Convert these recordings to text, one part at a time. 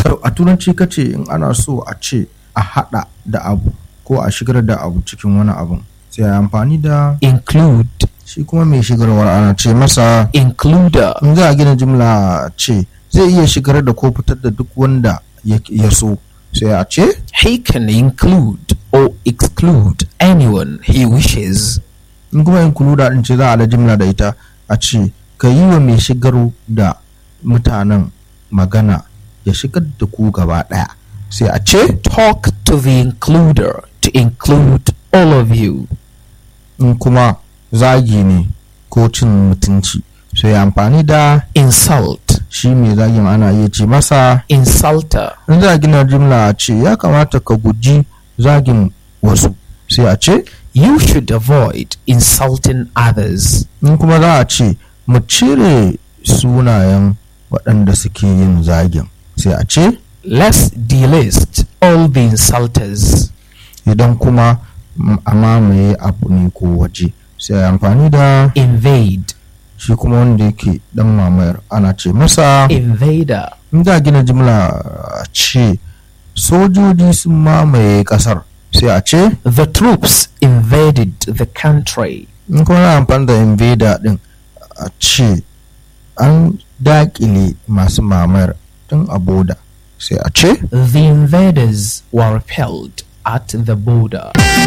a turanci ka ce in ana so a ce a haɗa da abu ko a shigar da abu cikin wani abun sai a amfani da include, shi kuma mai shigarwar ana ce masa includer, in za a gina jimla ce zai iya shigar da ko fitar da duk wanda ya ya so sai a ce he can include or exclude anyone he wishes. in kuma includer din ce za a da jimla da ita a ce ka yi wa mai shigar da mutanen magana ya shigar da ku gaba ɗaya sai a ce Talk to the includer to include all of you. in kuma zagi ne ko cin mutunci sai amfani da Insult, shi mai zagin ana iya ce masa insulter, in za a gina jimla a ce ya kamata ka guji zagin wasu sai a ce you should avoid insulting others. in kuma za a ce mu cire sunayen waɗanda suke yin zagin sai a ce Let's delist all the insulters. idan kuma mm, a mamaye abu ne ko waje sai a yi amfani da Invade, shi kuma wanda yake dan mamayar ana ce masa invader, in za a gina jimla a ce sojoji sun mamaye kasar sai a ce the troops invaded the country. in kuma na amfani da invader din a ce an dakile masu mamayar tun a boda sai a ce The invaders were repelled at the border.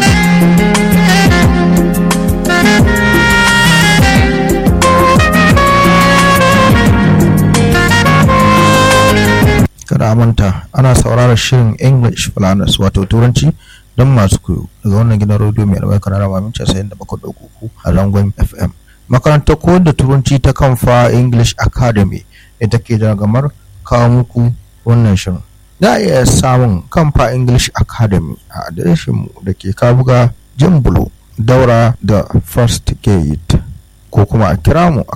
kada a manta ana sauraron shirin english falanas wato turanci don masu koyo daga wannan gidan rediyo mai albarkar na rama mince sayin da bakwai uku a zangon fm makarantar koyar da turanci ta kamfa english academy ita ke gamar kawo muku wannan shirin za a iya samun kamfa english academy a adireshinmu da ke kabuga jimbulo daura da first gate ko kuma a kira mu a